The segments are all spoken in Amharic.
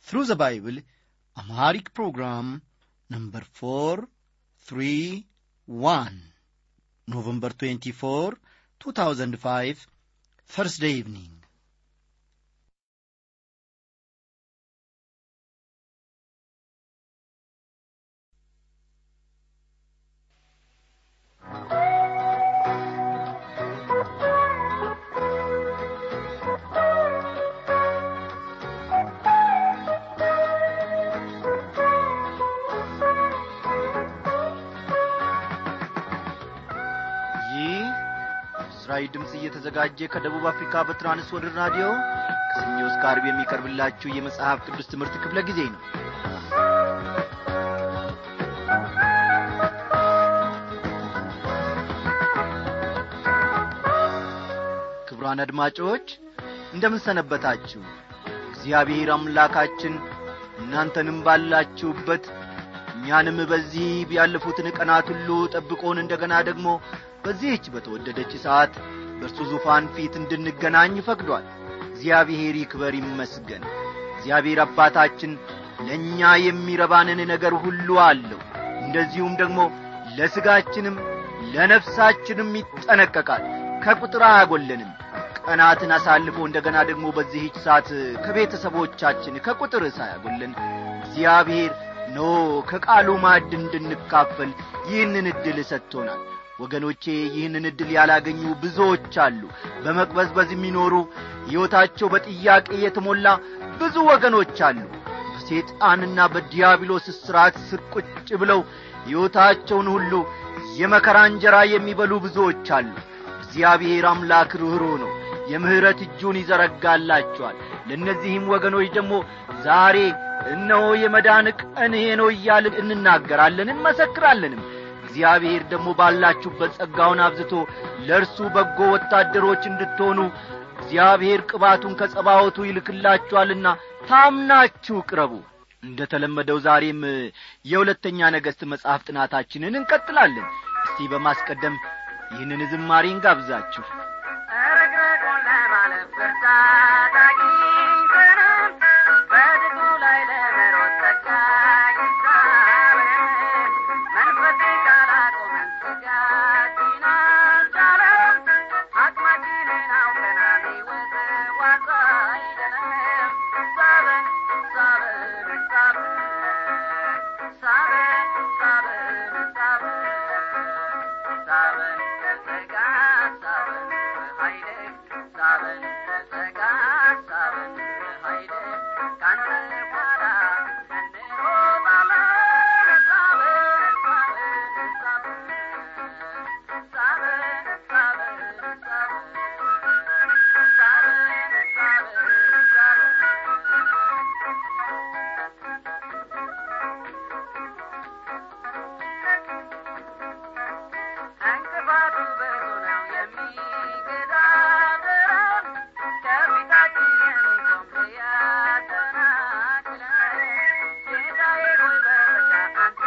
Through the Bible, Amharic program number 431, November 24, 2005, Thursday evening. ይህ እስራኤል ድምፅ እየተዘጋጀ ከደቡብ አፍሪካ በትራንስ ወርልድ ራዲዮ ከሰኞ እስከ ዓርብ የሚቀርብላችሁ የመጽሐፍ ቅዱስ ትምህርት ክፍለ ጊዜ ነው ክቡራን አድማጮች እንደምን ሰነበታችሁ እግዚአብሔር አምላካችን እናንተንም ባላችሁበት እኛንም በዚህ ያለፉትን ቀናት ሁሉ ጠብቆን እንደገና ደግሞ በዚህች በተወደደች ሰዓት በእርሱ ዙፋን ፊት እንድንገናኝ ፈቅዷል እግዚአብሔር ይክበር ይመስገን እግዚአብሔር አባታችን ለእኛ የሚረባንን ነገር ሁሉ አለው እንደዚሁም ደግሞ ለሥጋችንም ለነፍሳችንም ይጠነቀቃል ከቁጥር አያጐለንም ቀናትን አሳልፎ እንደገና ደግሞ በዚህች ሰዓት ከቤተሰቦቻችን ከቁጥር ሳያጐለን እግዚአብሔር ኖ ከቃሉ ማዕድ እንድንካፈል ይህንን ዕድል ሰጥቶናል ወገኖቼ ይህንን ዕድል ያላገኙ ብዙዎች አሉ በመቅበዝበዝ የሚኖሩ ሕይወታቸው በጥያቄ የተሞላ ብዙ ወገኖች አሉ በሴጣንና በዲያብሎስ እስራት ስር ቁጭ ብለው ሕይወታቸውን ሁሉ የመከራ እንጀራ የሚበሉ ብዙዎች አሉ እግዚአብሔር አምላክ ርኅሮ ነው የምሕረት እጁን ይዘረጋላቸዋል ለእነዚህም ወገኖች ደግሞ ዛሬ እነሆ የመዳን ቀን ይሄ ነው እያልን እንናገራለን እንመሰክራለንም እግዚአብሔር ደግሞ ባላችሁበት ጸጋውን አብዝቶ ለእርሱ በጎ ወታደሮች እንድትሆኑ እግዚአብሔር ቅባቱን ከጸባወቱ ይልክላችኋልና ታምናችሁ ቅረቡ እንደ ተለመደው ዛሬም የሁለተኛ ነገሥት መጽሐፍ ጥናታችንን እንቀጥላለን እስቲ በማስቀደም ይህንን ዝማሬ እንጋብዛችሁ ረግረጉን ለማለፍ ብርታት አግኝተናል። በድጉ ላይ ለመሮጥ ጸጋ ይስጠን። መንፈሴ ካላቆመን ስጋችን አልቻለም። አቅማችንን አውቀናል፣ ሕይወት ዋጋ አይደለም። ሳበን ሳበን ሳበን ሳበን ሳበን ሳበን ሳበን ከጸጋ ሳበን በኃይል ሳበን ከጸጋ ሳበን በኃይል ካንተ በኋላ እንሮጣለን ሳበን ሳበን ሳበን ሳበን ሳበን ሳበን ሳበን ሳበን እንቅፋቱ ብዙ ነው የሚገዳደረን ከፊታችን የሚቆም ሊያሰናክለን ጌታዬ ሆይ በጸጋ አንተ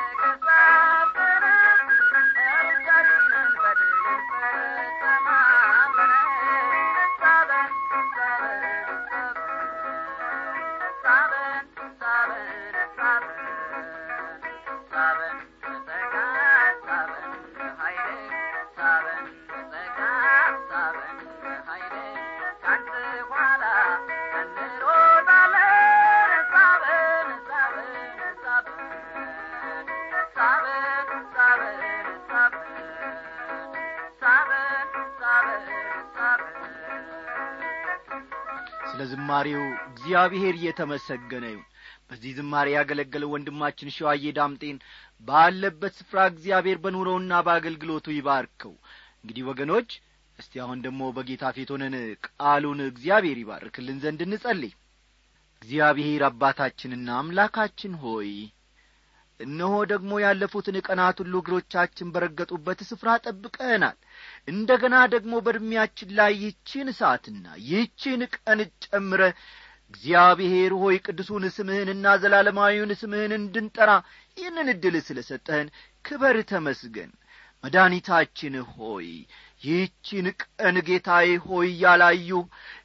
ገፋፍተን ሩጫችንን በድል እንፈጽማለን ሳበን ሳበን ሳበን ሳበን ሳበን ሳበን በጸጋ ሳበን በኃይል ሳበን በጸጋ ሳበን በኃይል ካንተ ኋላ እንሮጣለን ሳበን ሳበን ሳበን ሳበን ሳበን ሳበን ሳበን ሳበን ሳበን ስለ ዝማሬው እግዚአብሔር እየተመሰገነ ይሁን በዚህ ዝማሬ ያገለገለው ወንድማችን ሸዋዬ ዳምጤን ባለበት ስፍራ እግዚአብሔር በኑሮውና በአገልግሎቱ ይባርከው እንግዲህ ወገኖች እስቲ አሁን ደግሞ በጌታ ፊት ሆነን ቃሉን እግዚአብሔር ይባርክልን ዘንድ እንጸልይ እግዚአብሔር አባታችንና አምላካችን ሆይ እነሆ ደግሞ ያለፉትን ቀናት ሁሉ እግሮቻችን በረገጡበት ስፍራ ጠብቀናል እንደ ገና ደግሞ በዕድሜያችን ላይ ይህችን ሰዓትና ይህችን ቀን ጨምረ እግዚአብሔር ሆይ ቅዱሱን ስምህንና ዘላለማዊውን ስምህን እንድንጠራ ይህንን ዕድል ስለ ሰጠህን ክበር ተመስገን መድኃኒታችን ሆይ ይህችን ቀን ጌታዬ ሆይ ያላዩ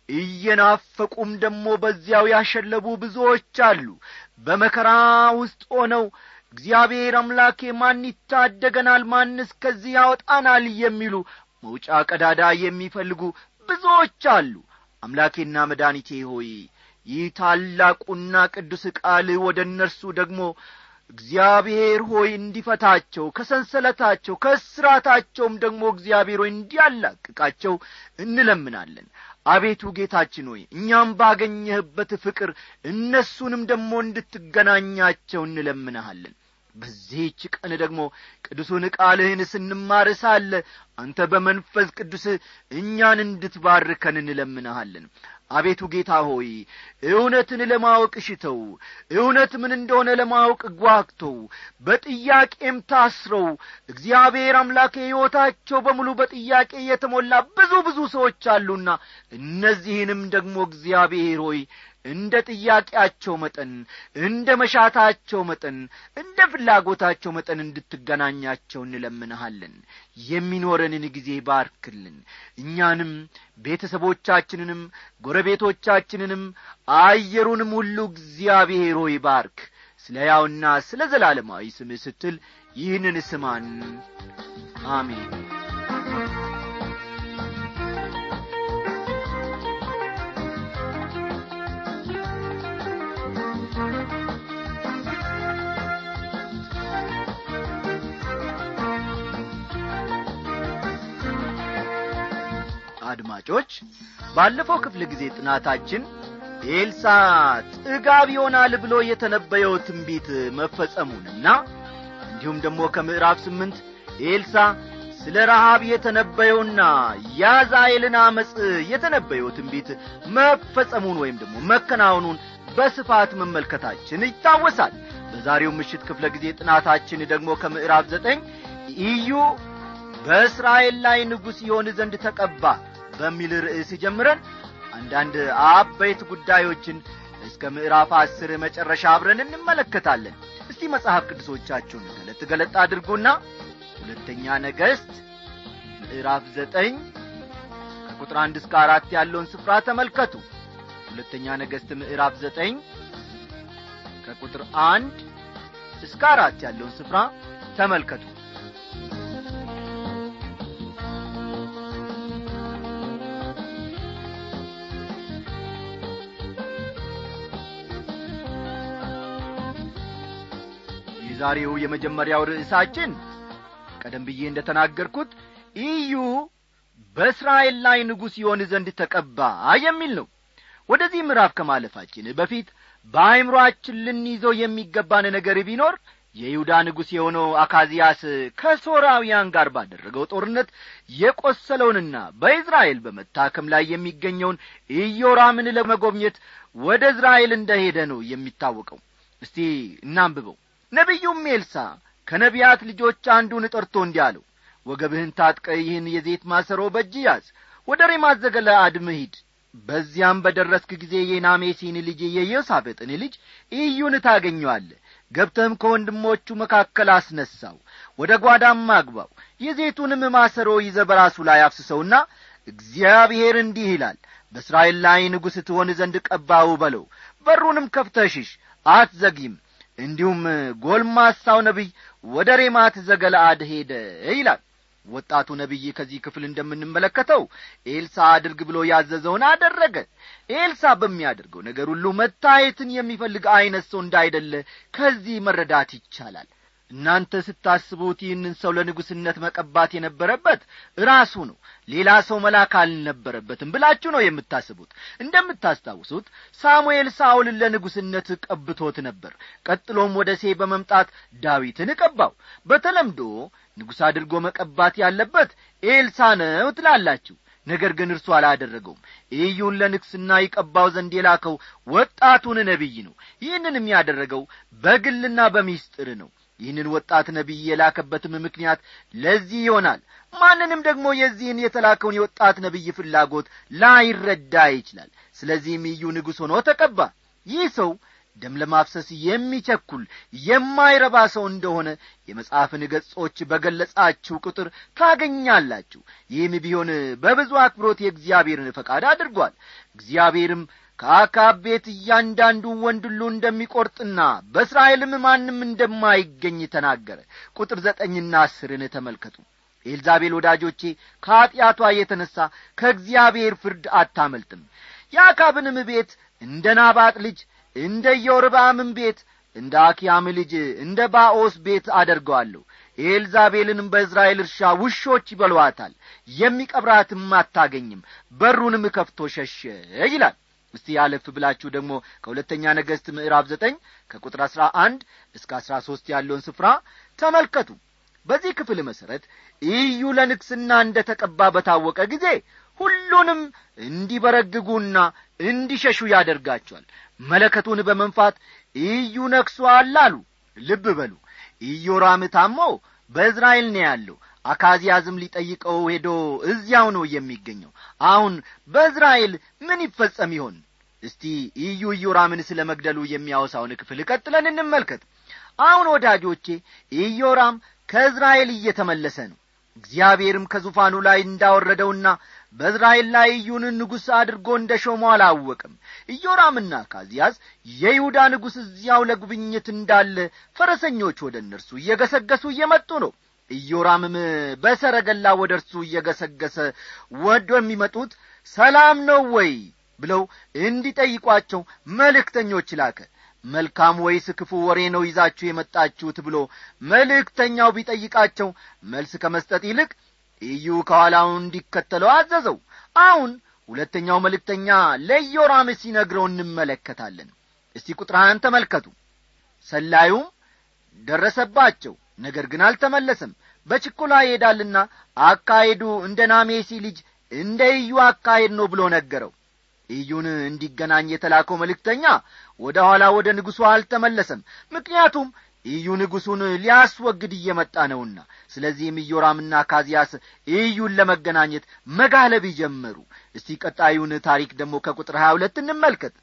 እየናፈቁም ደግሞ በዚያው ያሸለቡ ብዙዎች አሉ በመከራ ውስጥ ሆነው እግዚአብሔር አምላኬ ማን ይታደገናል ማንስ ከዚህ ያወጣናል የሚሉ መውጫ ቀዳዳ የሚፈልጉ ብዙዎች አሉ አምላኬና መድኃኒቴ ሆይ ይህ ታላቁና ቅዱስ ቃል ወደ እነርሱ ደግሞ እግዚአብሔር ሆይ እንዲፈታቸው ከሰንሰለታቸው ከእስራታቸውም ደግሞ እግዚአብሔር ሆይ እንዲያላቅቃቸው እንለምናለን አቤቱ ጌታችን ሆይ እኛም ባገኘህበት ፍቅር እነሱንም ደግሞ እንድትገናኛቸው እንለምንሃለን በዚህች ቀን ደግሞ ቅዱሱን ቃልህን ስንማር ሳለ አንተ በመንፈስ ቅዱስ እኛን እንድትባርከን እንለምንሃለን አቤቱ ጌታ ሆይ እውነትን ለማወቅ ሽተው እውነት ምን እንደሆነ ለማወቅ ጓግተው በጥያቄም ታስረው እግዚአብሔር አምላክ ሕይወታቸው በሙሉ በጥያቄ የተሞላ ብዙ ብዙ ሰዎች አሉና እነዚህንም ደግሞ እግዚአብሔር ሆይ እንደ ጥያቄያቸው መጠን እንደ መሻታቸው መጠን እንደ ፍላጎታቸው መጠን እንድትገናኛቸው እንለምንሃለን የሚኖረንን ጊዜ ባርክልን እኛንም ቤተሰቦቻችንንም ጎረቤቶቻችንንም አየሩንም ሁሉ እግዚአብሔር ሆይ ባርክ ስለ ያውና ስለ ዘላለማዊ ስምህ ስትል ይህንን ስማን አሜን አድማጮች ባለፈው ክፍለ ጊዜ ጥናታችን ኤልሳ ጥጋብ ይሆናል ብሎ የተነበየው ትንቢት መፈጸሙንና እንዲሁም ደግሞ ከምዕራፍ ስምንት ኤልሳ ስለ ረሃብ የተነበየውና ያዛኤልን አመፅ የተነበየው ትንቢት መፈጸሙን ወይም ደግሞ መከናወኑን በስፋት መመልከታችን ይታወሳል በዛሬው ምሽት ክፍለ ጊዜ ጥናታችን ደግሞ ከምዕራፍ ዘጠኝ ኢዩ በእስራኤል ላይ ንጉሥ ይሆን ዘንድ ተቀባ በሚል ርዕስ ጀምረን አንዳንድ አበይት ጉዳዮችን እስከ ምዕራፍ አስር መጨረሻ አብረን እንመለከታለን እስቲ መጽሐፍ ቅዱሶቻችሁን ገለጥ ገለጥ አድርጉና ሁለተኛ ነገሥት ምዕራፍ ዘጠኝ ከቁጥር አንድ እስከ አራት ያለውን ስፍራ ተመልከቱ ሁለተኛ ነገሥት ምዕራፍ ዘጠኝ ከቁጥር አንድ እስከ አራት ያለውን ስፍራ ተመልከቱ የዛሬው የመጀመሪያው ርዕሳችን ቀደም ብዬ እንደ ተናገርኩት ኢዩ በእስራኤል ላይ ንጉሥ ይሆን ዘንድ ተቀባ የሚል ነው ወደዚህ ምዕራፍ ከማለፋችን በፊት በአይምሮአችን ልንይዘው የሚገባን ነገር ቢኖር የይሁዳ ንጉሥ የሆነው አካዚያስ ከሶራውያን ጋር ባደረገው ጦርነት የቈሰለውንና በእዝራኤል በመታከም ላይ የሚገኘውን ኢዮራምን ለመጎብኘት ወደ እዝራኤል እንደሄደ ነው የሚታወቀው እስቲ እናንብበው ነቢዩም ኤልሳ ከነቢያት ልጆች አንዱን ጠርቶ እንዲህ አለው ወገብህን ታጥቀ ይህን የዜት ማሰሮ በእጅ ያዝ ወደ ሬማት ዘገለአድም ሂድ በዚያም በደረስክ ጊዜ የናሜሲን ልጅ የዮሳቤጥን ልጅ ኢዩን ታገኘዋለ ገብተህም ከወንድሞቹ መካከል አስነሳው ወደ ጓዳም አግባው የዜቱንም ማሰሮ ይዘ በራሱ ላይ አፍስሰውና እግዚአብሔር እንዲህ ይላል በእስራኤል ላይ ንጉሥ ትሆን ዘንድ ቀባው በለው በሩንም ከፍተሽሽ አትዘጊም እንዲሁም ጎልማሳው ነቢይ ወደ ሬማት ዘገለአድ ሄደ ይላል ወጣቱ ነቢይ ከዚህ ክፍል እንደምንመለከተው ኤልሳ አድርግ ብሎ ያዘዘውን አደረገ ኤልሳ በሚያደርገው ነገር ሁሉ መታየትን የሚፈልግ አይነት ሰው እንዳይደለ ከዚህ መረዳት ይቻላል እናንተ ስታስቡት ይህንን ሰው ለንጉሥነት መቀባት የነበረበት ራሱ ነው ሌላ ሰው መላክ አልነበረበትም ብላችሁ ነው የምታስቡት እንደምታስታውሱት ሳሙኤል ሳውልን ለንጉሥነት ቀብቶት ነበር ቀጥሎም ወደ ሴ በመምጣት ዳዊትን ቀባው በተለምዶ ንጉሥ አድርጎ መቀባት ያለበት ኤልሳ ነው ትላላችሁ ነገር ግን እርሱ አላደረገውም ኢዩን ለንግስና ይቀባው ዘንድ የላከው ወጣቱን ነቢይ ነው ይህንንም ያደረገው በግልና በሚስጥር ነው ይህንን ወጣት ነቢይ የላከበትም ምክንያት ለዚህ ይሆናል ማንንም ደግሞ የዚህን የተላከውን የወጣት ነቢይ ፍላጎት ላይረዳ ይችላል ስለዚህም ኢዩ ንጉሥ ሆኖ ተቀባ ይህ ሰው ደም ለማፍሰስ የሚቸኩል የማይረባ ሰው እንደሆነ የመጽሐፍን ገጾች በገለጻችሁ ቁጥር ታገኛላችሁ ይህም ቢሆን በብዙ አክብሮት የእግዚአብሔርን ፈቃድ አድርጓል እግዚአብሔርም ከአካብ ቤት እያንዳንዱን ወንድ ሁሉ እንደሚቈርጥና በእስራኤልም ማንም እንደማይገኝ ተናገረ ቁጥር ዘጠኝና አስርን ተመልከቱ ኤልዛቤል ወዳጆቼ ከኀጢአቷ የተነሣ ከእግዚአብሔር ፍርድ አታመልጥም የአካብንም ቤት እንደ ናባጥ ልጅ እንደ ኢዮርብዓምም ቤት እንደ አኪያም ልጅ እንደ ባኦስ ቤት አደርገዋለሁ ኤልዛቤልንም በእስራኤል እርሻ ውሾች ይበሏታል የሚቀብራትም አታገኝም በሩንም ከፍቶ ሸሸ ይላል እስቲ ያለፍ ብላችሁ ደግሞ ከሁለተኛ ነገሥት ምዕራፍ ዘጠኝ ከቁጥር አሥራ አንድ እስከ አሥራ ሦስት ያለውን ስፍራ ተመልከቱ በዚህ ክፍል መሠረት ኢዩ ለንግስና እንደ ተቀባ በታወቀ ጊዜ ሁሉንም እንዲበረግጉና እንዲሸሹ ያደርጋቸዋል መለከቱን በመንፋት ኢዩ ነግሶአል አሉ ልብ በሉ ኢዮራም ታሞ በእዝራኤል ነው ያለው አካዚያዝም ሊጠይቀው ሄዶ እዚያው ነው የሚገኘው አሁን በእዝራኤል ምን ይፈጸም ይሆን እስቲ ኢዩ ኢዮራምን ስለ መግደሉ የሚያወሳውን ክፍል ቀጥለን እንመልከት አሁን ወዳጆቼ ኢዮራም ከእዝራኤል እየተመለሰ ነው እግዚአብሔርም ከዙፋኑ ላይ እንዳወረደውና በእዝራኤል ላይ ኢዩን ንጉሥ አድርጎ እንደ ሾመው አላወቅም ኢዮራምና ካዚያዝ የይሁዳ ንጉሥ እዚያው ለጉብኝት እንዳለ ፈረሰኞች ወደ እነርሱ እየገሰገሱ እየመጡ ነው ኢዮራምም በሰረገላ ወደ እርሱ እየገሰገሰ ወዶ የሚመጡት ሰላም ነው ወይ ብለው እንዲጠይቋቸው መልእክተኞች ላከ መልካም ወይስ ክፉ ወሬ ነው ይዛችሁ የመጣችሁት ብሎ መልእክተኛው ቢጠይቃቸው መልስ ከመስጠት ይልቅ ኢዩ ከኋላው እንዲከተለው አዘዘው አሁን ሁለተኛው መልእክተኛ ለኢዮራም ሲነግረው እንመለከታለን እስቲ ቁጥርሃን ተመልከቱ ሰላዩም ደረሰባቸው ነገር ግን አልተመለሰም በችኮላ ይሄዳልና አካሄዱ እንደ ናሜሲ ልጅ እንደ ኢዩ አካሄድ ነው ብሎ ነገረው ኢዩን እንዲገናኝ የተላከው መልእክተኛ ወደ ኋላ ወደ ንጉሡ አልተመለሰም ምክንያቱም ኢዩ ንጉሡን ሊያስወግድ እየመጣ ነውና ስለዚህም ኢዮራምና ካዚያስ ኢዩን ለመገናኘት መጋለብ ጀመሩ እስቲ ቀጣዩን ታሪክ ደግሞ ከቁጥር ሀያ ሁለት እንመልከት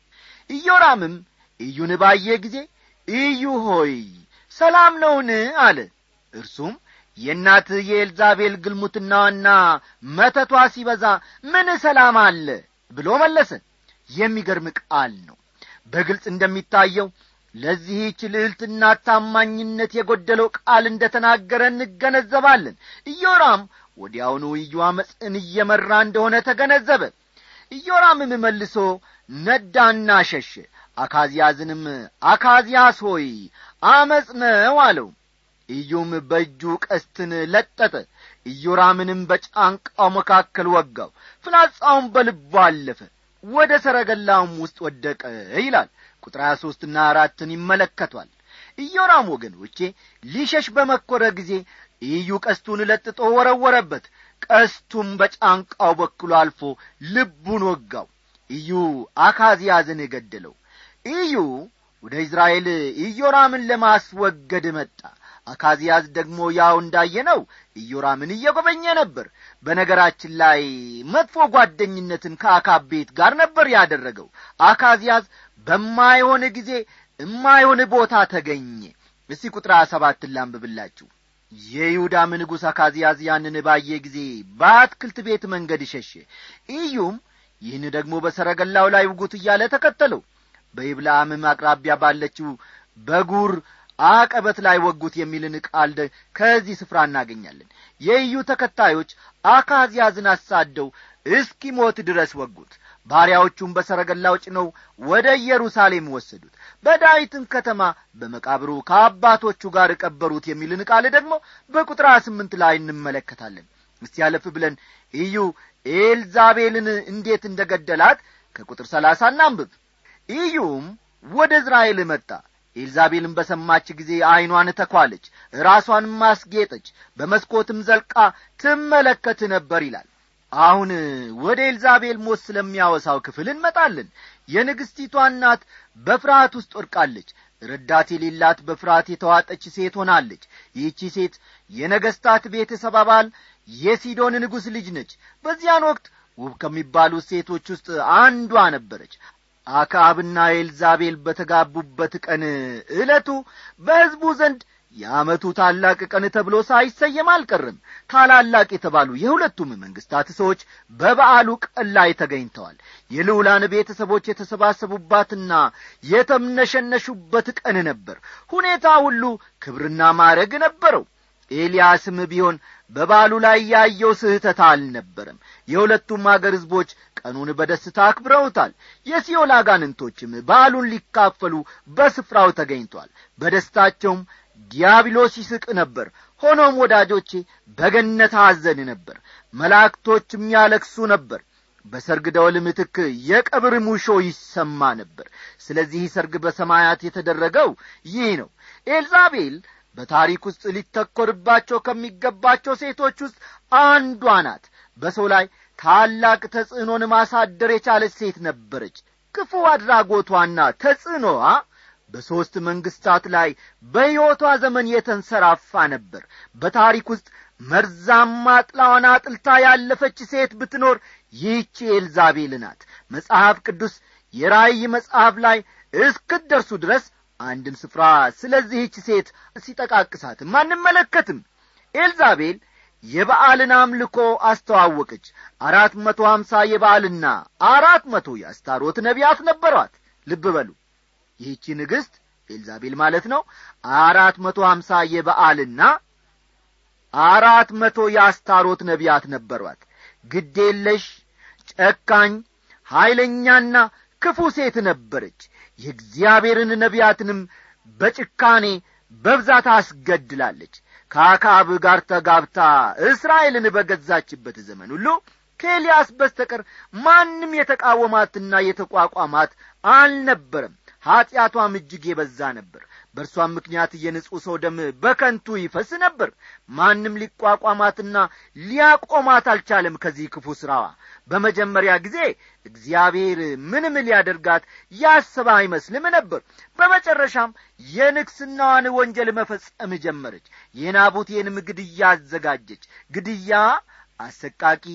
ኢዮራምም ኢዩን ባየ ጊዜ ኢዩ ሆይ ሰላም ነውን አለ እርሱም የእናትህ የኤልዛቤል ግልሙትናዋና መተቷ ሲበዛ ምን ሰላም አለ ብሎ መለሰ የሚገርም ቃል ነው በግልጽ እንደሚታየው ለዚህች ልዕልትና ታማኝነት የጐደለው ቃል እንደ ተናገረ እንገነዘባለን ኢዮራም ወዲያውኑ ኢዩ አመፅን እየመራ እንደሆነ ተገነዘበ ኢዮራምም መልሶ ነዳና ሸሸ አካዝያዝንም አካዝያስ ሆይ አመፅ ነው አለው ኢዩም በእጁ ቀስትን ለጠጠ ኢዮራምንም በጫንቃው መካከል ወጋው ፍላጻውን በልቡ አለፈ ወደ ሰረገላውም ውስጥ ወደቀ ይላል ቁጥር ሀያ ሦስትና አራትን ይመለከቷል ኢዮራም ወገኖቼ ሊሸሽ በመኰረ ጊዜ ኢዩ ቀስቱን ለጥጦ ወረወረበት ቀስቱም በጫንቃው በኩል አልፎ ልቡን ወጋው ኢዩ አካዝያዝን ገደለው ኢዩ ወደ እስራኤል ኢዮራምን ለማስወገድ መጣ አካዝያዝ ደግሞ ያው እንዳየነው ኢዮራምን እየጐበኘ ነበር በነገራችን ላይ መጥፎ ጓደኝነትን ከአካብ ቤት ጋር ነበር ያደረገው አካዝያዝ በማይሆን ጊዜ እማይሆን ቦታ ተገኘ እስቲ ቁጥር ሰባትን ላንብብላችሁ የይሁዳም ንጉሥ አካዝያዝ ያንን ባየ ጊዜ በአትክልት ቤት መንገድ ሸሸ ኢዩም ይህን ደግሞ በሰረገላው ላይ ውጉት እያለ ተከተለው በይብላምም አቅራቢያ ባለችው በጉር አቀበት ላይ ወጉት የሚልን ቃል ከዚህ ስፍራ እናገኛለን የኢዩ ተከታዮች አካዝያዝን አሳደው እስኪሞት ድረስ ወጉት ባሪያዎቹም በሰረገላው ጭነው ወደ ኢየሩሳሌም ወሰዱት በዳዊትም ከተማ በመቃብሩ ከአባቶቹ ጋር ቀበሩት የሚልን ቃል ደግሞ በቁጥር ስምንት ላይ እንመለከታለን እስቲ ያለፍ ብለን ኢዩ ኤልዛቤልን እንዴት እንደ ገደላት ከቁጥር ሰላሳ እናንብብ ኢዩም ወደ እዝራኤል መጣ ኤልዛቤልን በሰማች ጊዜ ዐይኗን ተኳለች ራሷንም ማስጌጠች በመስኮትም ዘልቃ ትመለከት ነበር ይላል አሁን ወደ ኤልዛቤል ሞት ስለሚያወሳው ክፍል እንመጣለን የንግሥቲቷ እናት በፍርሃት ውስጥ ወድቃለች ረዳት የሌላት በፍርሃት የተዋጠች ሴት ሆናለች ይህቺ ሴት የነገሥታት ቤተሰብ አባል የሲዶን ንጉሥ ልጅ ነች በዚያን ወቅት ውብ ከሚባሉ ሴቶች ውስጥ አንዷ ነበረች አክዓብና ኤልዛቤል በተጋቡበት ቀን ዕለቱ በሕዝቡ ዘንድ የዓመቱ ታላቅ ቀን ተብሎ ሳይሰየም አልቀርም ታላላቅ የተባሉ የሁለቱም መንግስታት ሰዎች በበዓሉ ቀን ላይ ተገኝተዋል የልዑላን ቤተሰቦች የተሰባሰቡባትና የተምነሸነሹበት ቀን ነበር ሁኔታ ሁሉ ክብርና ማዕረግ ነበረው ኤልያስም ቢሆን በበዓሉ ላይ ያየው ስህተት አልነበረም የሁለቱም አገር ሕዝቦች ቀኑን በደስታ አክብረውታል የሲኦል አጋንንቶችም በዓሉን ሊካፈሉ በስፍራው ተገኝቷል በደስታቸውም ዲያብሎስ ይስቅ ነበር ሆኖም ወዳጆቼ በገነት አዘን ነበር መላእክቶችም ያለክሱ ነበር በሰርግ ደወል ምትክ የቀብር ሙሾ ይሰማ ነበር ስለዚህ ሰርግ በሰማያት የተደረገው ይህ ነው ኤልዛቤል በታሪክ ውስጥ ሊተኰርባቸው ከሚገባቸው ሴቶች ውስጥ አንዷ ናት በሰው ላይ ታላቅ ተጽዕኖን ማሳደር የቻለች ሴት ነበረች ክፉ አድራጎቷና ተጽዕኖዋ በሦስት መንግሥታት ላይ በሕይወቷ ዘመን የተንሰራፋ ነበር በታሪክ ውስጥ መርዛማ ጥላዋን አጥልታ ያለፈች ሴት ብትኖር ይህቺ ኤልዛቤል ናት መጽሐፍ ቅዱስ የራእይ መጽሐፍ ላይ እስክትደርሱ ድረስ አንድም ስፍራ ስለዚህች ሴት ሲጠቃቅሳትም አንመለከትም ኤልዛቤል የበዓልን አምልኮ አስተዋወቀች አራት መቶ ሀምሳ የበዓልና አራት መቶ የአስታሮት ነቢያት ነበሯት ልብ በሉ ይህቺ ንግሥት ኤልዛቤል ማለት ነው አራት መቶ ሀምሳ የበዓልና አራት መቶ የአስታሮት ነቢያት ነበሯት ግዴለሽ ጨካኝ ኀይለኛና ክፉ ሴት ነበረች የእግዚአብሔርን ነቢያትንም በጭካኔ በብዛት አስገድላለች ከአካብ ጋር ተጋብታ እስራኤልን በገዛችበት ዘመን ሁሉ ከኤልያስ በስተቀር ማንም የተቃወማትና የተቋቋማት አልነበረም ኀጢአቷም እጅግ የበዛ ነበር በእርሷም ምክንያት የንጹሕ ሰው ደም በከንቱ ይፈስ ነበር ማንም ሊቋቋማትና ሊያቆማት አልቻለም ከዚህ ክፉ ሥራዋ በመጀመሪያ ጊዜ እግዚአብሔር ምንም ሊያደርጋት ያሰበ አይመስልም ነበር በመጨረሻም የንግስናዋን ወንጀል መፈጸም ጀመረች የናቡቴንም ግድያ አዘጋጀች ግድያ አሰቃቂ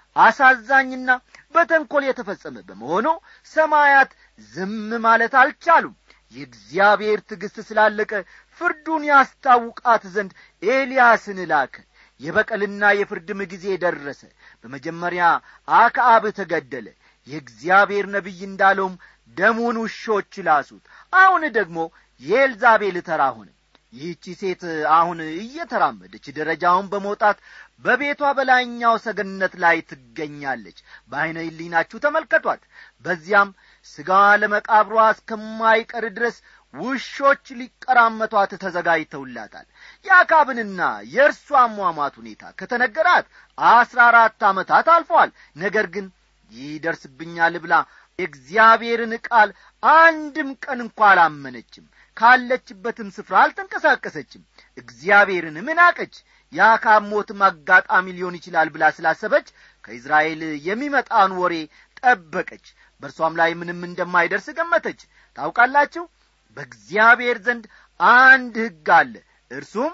አሳዛኝና በተንኰል የተፈጸመ በመሆኑ ሰማያት ዝም ማለት አልቻሉም የእግዚአብሔር ትዕግሥት ስላለቀ ፍርዱን ያስታውቃት ዘንድ ኤልያስን ላከ የበቀልና የፍርድም ጊዜ ደረሰ በመጀመሪያ አክዓብ ተገደለ የእግዚአብሔር ነቢይ እንዳለውም ደሙን ውሾች ላሱት አሁን ደግሞ የኤልዛቤል ተራ ሆነ ይህቺ ሴት አሁን እየተራመደች ደረጃውን በመውጣት በቤቷ በላይኛው ሰገነት ላይ ትገኛለች በዐይነ ህሊናችሁ ተመልከቷት በዚያም ሥጋዋ ለመቃብሯ እስከማይቀር ድረስ ውሾች ሊቀራመቷት ተዘጋጅተውላታል የአካብንና የእርሷ አሟሟት ሁኔታ ከተነገራት አስራ አራት ዓመታት አልፈዋል ነገር ግን ይደርስብኛል ብላ የእግዚአብሔርን ቃል አንድም ቀን እንኳ አላመነችም ካለችበትም ስፍራ አልተንቀሳቀሰችም እግዚአብሔርን ምናቀች የአካብ ሞትም አጋጣሚ ሊሆን ይችላል ብላ ስላሰበች ከእስራኤል የሚመጣን ወሬ ጠበቀች በእርሷም ላይ ምንም እንደማይደርስ ገመተች ታውቃላችሁ በእግዚአብሔር ዘንድ አንድ ሕግ አለ እርሱም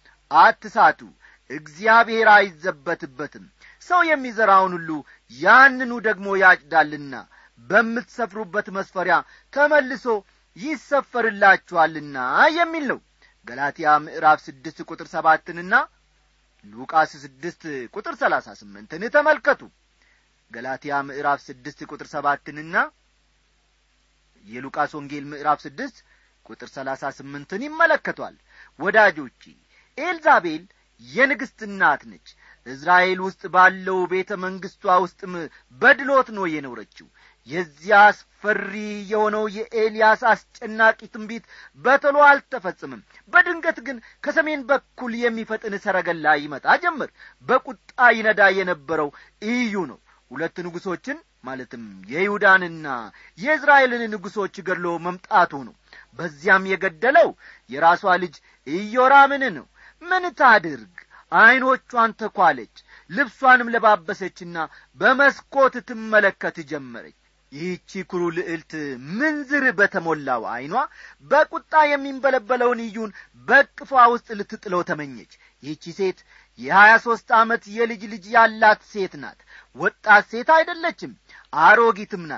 አትሳቱ እግዚአብሔር አይዘበትበትም ሰው የሚዘራውን ሁሉ ያንኑ ደግሞ ያጭዳልና በምትሰፍሩበት መስፈሪያ ተመልሶ ይሰፈርላችኋልና የሚል ነው ገላትያ ምዕራፍ ስድስት ቁጥር ሰባትንና ሉቃስ ስድስት ቁጥር ሰላሳ ስምንትን ተመልከቱ ገላትያ ምዕራፍ ስድስት ቁጥር ሰባትንና የሉቃስ ወንጌል ምዕራፍ ስድስት ቁጥር ሰላሳ ስምንትን ይመለከቷል ወዳጆቼ ኤልዛቤል የንግሥት እናት ነች እስራኤል ውስጥ ባለው ቤተ መንግሥቷ ውስጥም በድሎት ነው የኖረችው የዚያ አስፈሪ የሆነው የኤልያስ አስጨናቂ ትንቢት በቶሎ አልተፈጽምም በድንገት ግን ከሰሜን በኩል የሚፈጥን ሰረገላ ይመጣ ጀመር በቁጣ ይነዳ የነበረው ኢዩ ነው ሁለት ንጉሶችን ማለትም የይሁዳንና የእስራኤልን ንጉሶች ገድሎ መምጣቱ ነው በዚያም የገደለው የራሷ ልጅ ኢዮራምን ነው ምን ታድርግ ዐይኖቿን ተኳለች ልብሷንም ለባበሰችና በመስኮት ትመለከት ጀመረች ይህቺ ኩሩ ልዕልት ምንዝር በተሞላው ዐይኗ በቁጣ የሚንበለበለውን እዩን በቅፏ ውስጥ ልትጥለው ተመኘች ይህቺ ሴት የሀያ ሦስት ዓመት የልጅ ልጅ ያላት ሴት ናት ወጣት ሴት አይደለችም አሮጊትም ናት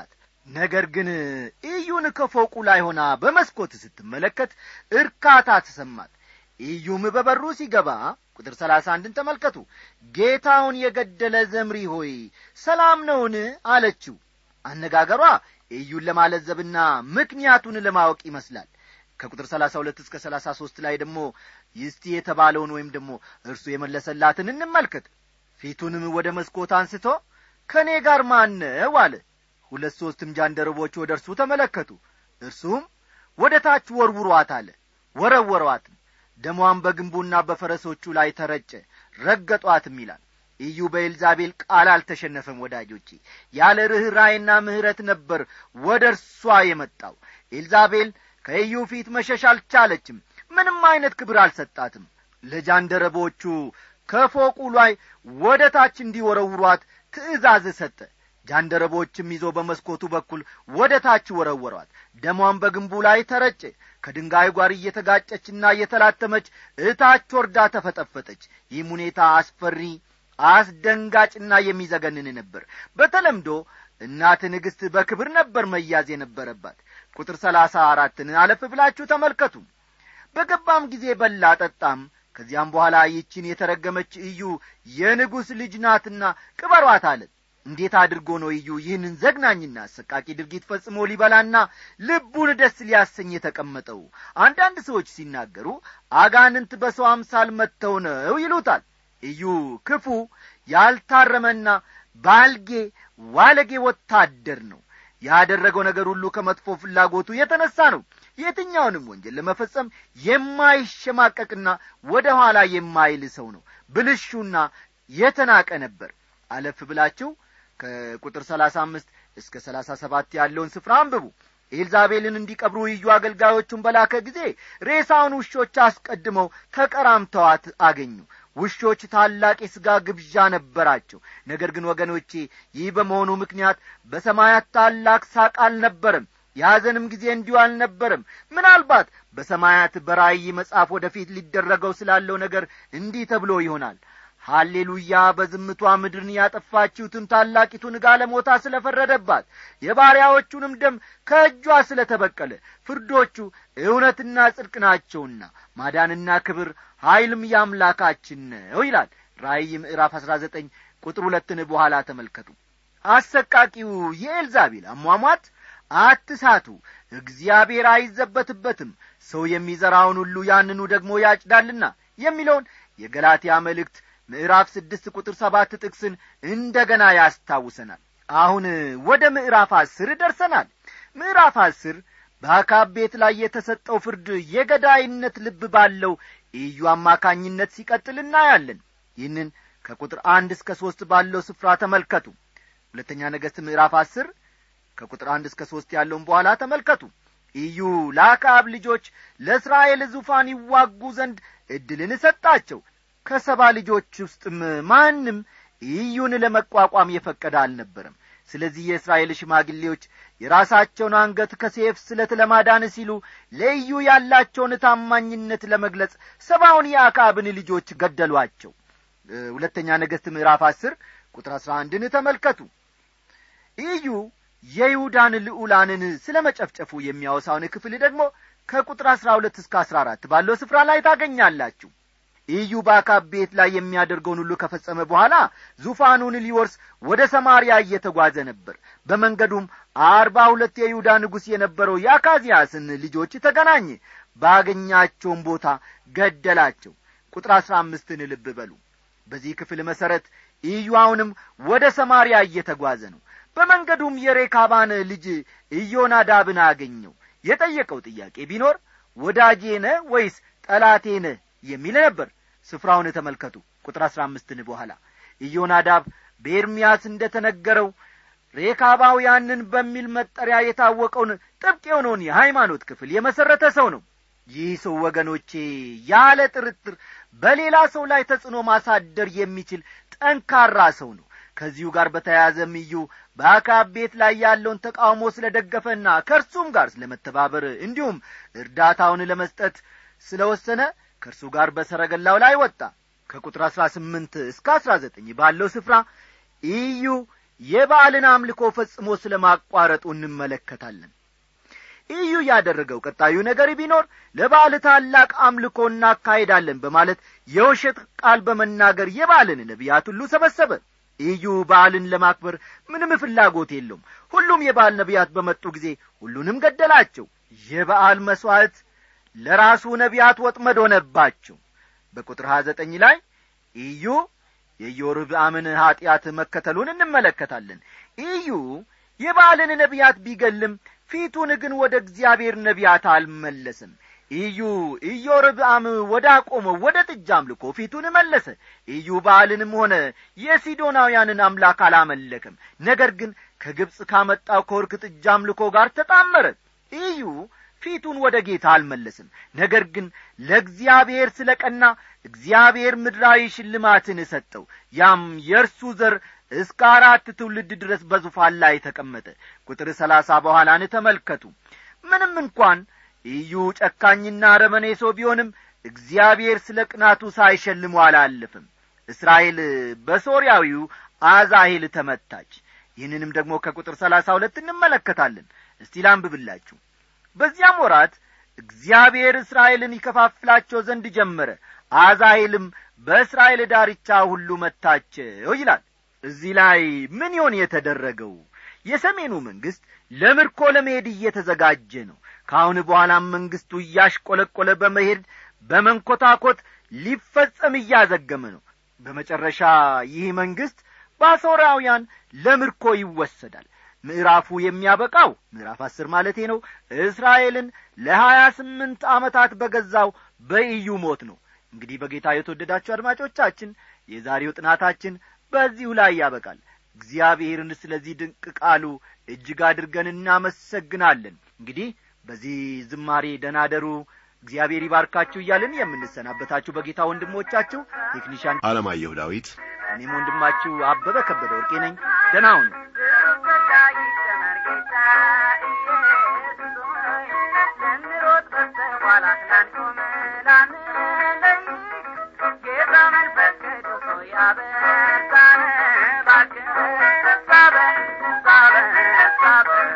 ነገር ግን ኢዩን ከፎቁ ላይ ሆና በመስኮት ስትመለከት እርካታ ተሰማት ኢዩም በበሩ ሲገባ ቁጥር ሰላሳ አንድን ተመልከቱ ጌታውን የገደለ ዘምሪ ሆይ ሰላም ነውን አለችው አነጋገሯ ኢዩን ለማለዘብና ምክንያቱን ለማወቅ ይመስላል ከቁጥር ሰላሳ ሁለት እስከ ሰላሳ ሶስት ላይ ደግሞ ይስቲ የተባለውን ወይም ደግሞ እርሱ የመለሰላትን እንመልከት ፊቱንም ወደ መስኮት አንስቶ ከእኔ ጋር ማነው አለ ሁለት ሦስትም ጃንደረቦች ወደ እርሱ ተመለከቱ እርሱም ወደ ታች ወርውሯት አለ ወረወሯትም ደሟን በግንቡና በፈረሶቹ ላይ ተረጨ ረገጧትም ይላል ኢዩ በኤልዛቤል ቃል አልተሸነፈም ወዳጆቼ ያለ ርኅራይና ምሕረት ነበር ወደ እርሷ የመጣው ኤልዛቤል ከኢዩ ፊት መሸሽ አልቻለችም ምንም አይነት ክብር አልሰጣትም ለጃንደረቦቹ ከፎቁ ላይ ወደ ታች እንዲወረውሯት ትእዛዝ ሰጠ ጃንደረቦችም ይዞ በመስኮቱ በኩል ወደ ታች ወረወሯት ደሟን በግንቡ ላይ ተረጨ ከድንጋይ ጋር እየተጋጨችና እየተላተመች እታች ወርዳ ተፈጠፈጠች ይህም ሁኔታ አስፈሪ አስደንጋጭና የሚዘገንን ነበር በተለምዶ እናት ንግሥት በክብር ነበር መያዝ የነበረባት ቁጥር ሰላሳ አራትን አለፍ ብላችሁ ተመልከቱ በገባም ጊዜ በላ ጠጣም ከዚያም በኋላ ይችን የተረገመች እዩ የንጉሥ ልጅ ናትና ቅበሯት አለ እንዴት አድርጎ ነው እዩ ይህንን ዘግናኝና አሰቃቂ ድርጊት ፈጽሞ ሊበላና ልቡን ደስ ሊያሰኝ የተቀመጠው አንዳንድ ሰዎች ሲናገሩ አጋንንት በሰው አምሳል መጥተው ነው ይሉታል እዩ ክፉ ያልታረመና ባልጌ ዋለጌ ወታደር ነው ያደረገው ነገር ሁሉ ከመጥፎ ፍላጎቱ የተነሳ ነው የትኛውንም ወንጀል ለመፈጸም የማይሸማቀቅና ወደ ኋላ የማይል ሰው ነው ብልሹና የተናቀ ነበር አለፍ ብላችሁ ከቁጥር ሰላሳ አምስት እስከ ሰላሳ ሰባት ያለውን ስፍራ አንብቡ ኤልዛቤልን እንዲቀብሩ እዩ አገልጋዮቹን በላከ ጊዜ ሬሳውን ውሾች አስቀድመው ተቀራምተዋት አገኙ ውሾች ታላቅ የሥጋ ግብዣ ነበራቸው ነገር ግን ወገኖቼ ይህ በመሆኑ ምክንያት በሰማያት ታላቅ ሳቅ አልነበረም የሐዘንም ጊዜ እንዲሁ አልነበረም ምናልባት በሰማያት በራእይ መጽሐፍ ወደፊት ሊደረገው ስላለው ነገር እንዲህ ተብሎ ይሆናል ሃሌሉያ በዝምቷ ምድርን ያጠፋችሁትን ታላቂቱን ጋለሞታ ስለ ፈረደባት የባሪያዎቹንም ደም ከእጇ ስለ ተበቀለ ፍርዶቹ እውነትና ጽድቅ ናቸውና ማዳንና ክብር ኀይልም ያምላካችን ነው ይላል ራእይ ምዕራፍ አሥራ ዘጠኝ ቁጥር ሁለትን በኋላ ተመልከቱ አሰቃቂው የኤልዛቤል አሟሟት አትሳቱ እግዚአብሔር አይዘበትበትም ሰው የሚዘራውን ሁሉ ያንኑ ደግሞ ያጭዳልና የሚለውን የገላትያ መልእክት ምዕራፍ ስድስት ቁጥር ሰባት ጥቅስን እንደ ገና ያስታውሰናል አሁን ወደ ምዕራፍ አስር ደርሰናል ምዕራፍ አስር በአካብ ቤት ላይ የተሰጠው ፍርድ የገዳይነት ልብ ባለው ኢዩ አማካኝነት ሲቀጥል እናያለን ይህንን ከቁጥር አንድ እስከ ሦስት ባለው ስፍራ ተመልከቱ ሁለተኛ ነገሥት ምዕራፍ አስር ከቁጥር አንድ እስከ ሦስት ያለውን በኋላ ተመልከቱ ኢዩ ለአካብ ልጆች ለእስራኤል ዙፋን ይዋጉ ዘንድ ዕድልን ሰጣቸው ከሰባ ልጆች ውስጥም ማንም ኢዩን ለመቋቋም የፈቀደ አልነበረም ስለዚህ የእስራኤል ሽማግሌዎች የራሳቸውን አንገት ከሴፍ ስለት ለማዳን ሲሉ ለኢዩ ያላቸውን ታማኝነት ለመግለጽ ሰባውን የአካብን ልጆች ገደሏቸው ሁለተኛ ነገሥት ምዕራፍ አስር ቁጥር አሥራ አንድን ተመልከቱ ኢዩ የይሁዳን ልዑላንን ስለ መጨፍጨፉ የሚያወሳውን ክፍል ደግሞ ከቁጥር አሥራ ሁለት እስከ አሥራ አራት ባለው ስፍራ ላይ ታገኛላችሁ ኢዩ በአካብ ቤት ላይ የሚያደርገውን ሁሉ ከፈጸመ በኋላ ዙፋኑን ሊወርስ ወደ ሰማርያ እየተጓዘ ነበር በመንገዱም አርባ ሁለት የይሁዳ ንጉሥ የነበረው የአካዚያስን ልጆች ተገናኘ ባገኛቸውም ቦታ ገደላቸው ቁጥር አሥራ አምስትን ልብ በሉ በዚህ ክፍል መሠረት ኢዩ አሁንም ወደ ሰማርያ እየተጓዘ ነው በመንገዱም የሬካባን ልጅ ኢዮናዳብን አገኘው የጠየቀው ጥያቄ ቢኖር ወዳጄ ነህ ወይስ ጠላቴ ነህ የሚል ነበር ስፍራውን ተመልከቱ ቁጥር አሥራ አምስትን በኋላ ኢዮናዳብ በኤርምያስ እንደ ተነገረው ሬካባውያንን በሚል መጠሪያ የታወቀውን ጥብቅ የሆነውን የሃይማኖት ክፍል የመሠረተ ሰው ነው ይህ ሰው ወገኖቼ ያለ ጥርጥር በሌላ ሰው ላይ ተጽዕኖ ማሳደር የሚችል ጠንካራ ሰው ነው ከዚሁ ጋር በተያያዘም እዩ በአካብ ቤት ላይ ያለውን ተቃውሞ ስለ ደገፈና ከእርሱም ጋር ስለ መተባበር እንዲሁም እርዳታውን ለመስጠት ስለ ወሰነ ከእርሱ ጋር በሰረገላው ላይ ወጣ ከቁጥር አሥራ ስምንት እስከ አሥራ ዘጠኝ ባለው ስፍራ ኢዩ የበዓልን አምልኮ ፈጽሞ ስለ ማቋረጡ እንመለከታለን ኢዩ ያደረገው ቀጣዩ ነገር ቢኖር ለበዓል ታላቅ አምልኮ እናካሄዳለን በማለት የውሸት ቃል በመናገር የበዓልን ነቢያት ሁሉ ሰበሰበ ኢዩ በዓልን ለማክበር ምንም ፍላጎት የለውም ሁሉም የበዓል ነቢያት በመጡ ጊዜ ሁሉንም ገደላቸው የበዓል መሥዋዕት ለራሱ ነቢያት ወጥመድ ሆነባቸው በቁጥር ሀያ ዘጠኝ ላይ ኢዩ የኢዮርብዓምን ኀጢአት መከተሉን እንመለከታለን ኢዩ የበዓልን ነቢያት ቢገልም ፊቱን ግን ወደ እግዚአብሔር ነቢያት አልመለስም ኢዩ ኢዮርብዓም ወደ አቆመው ወደ ጥጃ አምልኮ ፊቱን መለሰ ኢዩ በዓልንም ሆነ የሲዶናውያንን አምላክ አላመለክም ነገር ግን ከግብፅ ካመጣው ከወርክ ጥጃ አምልኮ ጋር ተጣመረ ኢዩ ፊቱን ወደ ጌታ አልመለስም ነገር ግን ለእግዚአብሔር ስለ ቀና እግዚአብሔር ምድራዊ ሽልማትን ሰጠው ያም የእርሱ ዘር እስከ አራት ትውልድ ድረስ በዙፋን ላይ ተቀመጠ ቁጥር ሰላሳ በኋላን ተመልከቱ ምንም እንኳን ኢዩ ጨካኝና ረመኔ ሰው ቢሆንም እግዚአብሔር ስለ ቅናቱ ሳይሸልሙ አላለፍም እስራኤል በሶርያዊው አዛሄል ተመታች ይህንንም ደግሞ ከቁጥር ሰላሳ ሁለት እንመለከታለን እስቲ ላንብብላችሁ በዚያም ወራት እግዚአብሔር እስራኤልን ይከፋፍላቸው ዘንድ ጀመረ አዛሄልም በእስራኤል ዳርቻ ሁሉ መታቸው ይላል እዚህ ላይ ምን ይሆን የተደረገው የሰሜኑ መንግሥት ለምርኮ ለመሄድ እየተዘጋጀ ነው ከአሁን በኋላም መንግሥቱ እያሽቆለቆለ በመሄድ በመንኰታኰት ሊፈጸም እያዘገመ ነው በመጨረሻ ይህ መንግሥት በአሦራውያን ለምርኮ ይወሰዳል ምዕራፉ የሚያበቃው ምዕራፍ አስር ማለቴ ነው እስራኤልን ለሀያ ስምንት ዓመታት በገዛው በኢዩ ሞት ነው እንግዲህ በጌታ የተወደዳችሁ አድማጮቻችን የዛሬው ጥናታችን በዚሁ ላይ ያበቃል እግዚአብሔርን ስለዚህ ድንቅ ቃሉ እጅግ አድርገን እናመሰግናለን እንግዲህ በዚህ ዝማሬ ደናደሩ እግዚአብሔር ይባርካችሁ እያልን የምንሰናበታችሁ በጌታ ወንድሞቻችሁ ቴክኒሻን አለማየሁ ዳዊት እኔም ወንድማችሁ አበበ ከበደ ወርቄ ነኝ ደህና ሁኑ በቃ ይጨመር ጌታ ኢየሱስ ሆይ ልንሮጥ በስተኋላ ላንቆም ላንለይ ጌታ መንፈስ ቅዱስ ሆይ አበርታን እባክህ ሳበን ሳበን ሳበን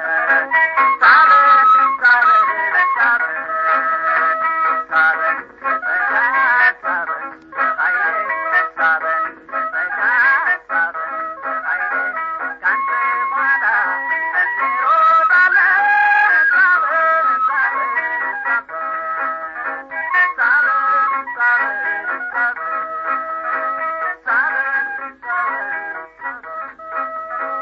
ሳበን ሳበን ሳበን ሳበን በጸጋ ሳበን በኃይል ሳበን በጸጋ ሳበን በኃይል ካንተ በኋላ እንሮጣለን ሳበን ሳበን ሳበን ሳበን ሳበን ሳበን ሳበን ሳበን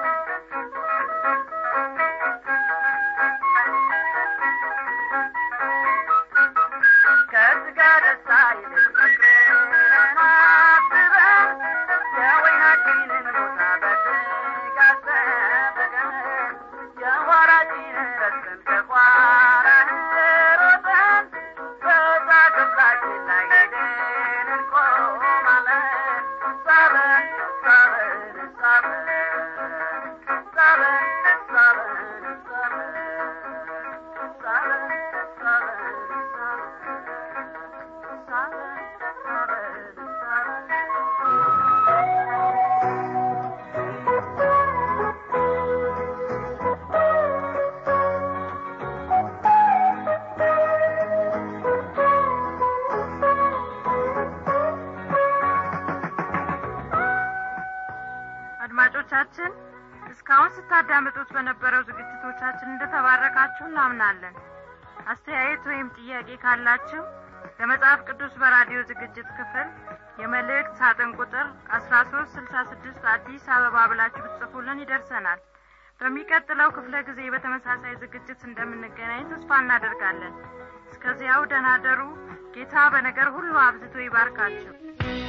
ከስጋ ደስታ ይልቅ ፍቅርን አስበን የወይናችንን ቦታ በትጋት ጠብቀን የኋላችንን ረስተን ከኋላህ ሮጠን በዛ ክፍላችን ላይ ሄደን እንቆማለን። ሳበን ሳበን ሳበን ሳበን ሳበን ሳበን ሳበን ሳበን ሳበን ሳበን አድማጮቻችን እስካሁን ስታዳምጡት በነበረው ዝግጅቶቻችን እንደተባረካችሁ እናምናለን አስተያየት ወይም ጥያቄ ካላችሁ ለመጽሐፍ ቅዱስ በራዲዮ ዝግጅት ክፍል የመልእክት ሳጥን ቁጥር አስራ ሶስት ስልሳ ስድስት አዲስ አበባ ብላችሁ ብትጽፉልን ይደርሰናል በሚቀጥለው ክፍለ ጊዜ በተመሳሳይ ዝግጅት እንደምንገናኝ ተስፋ እናደርጋለን እስከዚያው ደህና ደሩ ጌታ በነገር ሁሉ አብዝቶ ይባርካችሁ